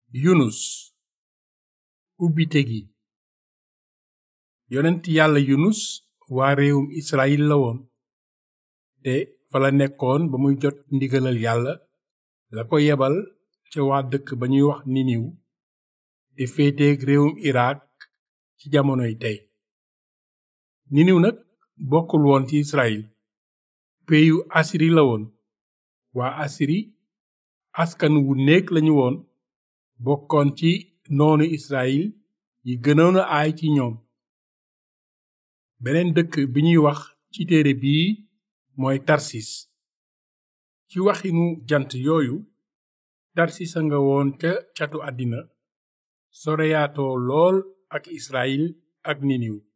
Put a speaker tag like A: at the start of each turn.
A: yunus ubbite gi yonent yàlla yunus waa réewum israyil la woon te fa la nekkoon ba muy jot ndigalal yàlla la ko yebal ca waa dëkk ba ñuy wax niniw te féeteeg réewum irak ci jamonoy tey niniw nag bokkul woon ci israyil peyu asiri la woon waa asiri askan wu néeg lañu woon bokkoon ci noonu israyil yi gënoon a aay ci ñoom beneen dëkk bi ñuy wax ci téere bii mooy tarsis ci waxinu jant yooyu tarsis a nga woon ca catu àddina soreyaatoo lool ak israyil ak niniw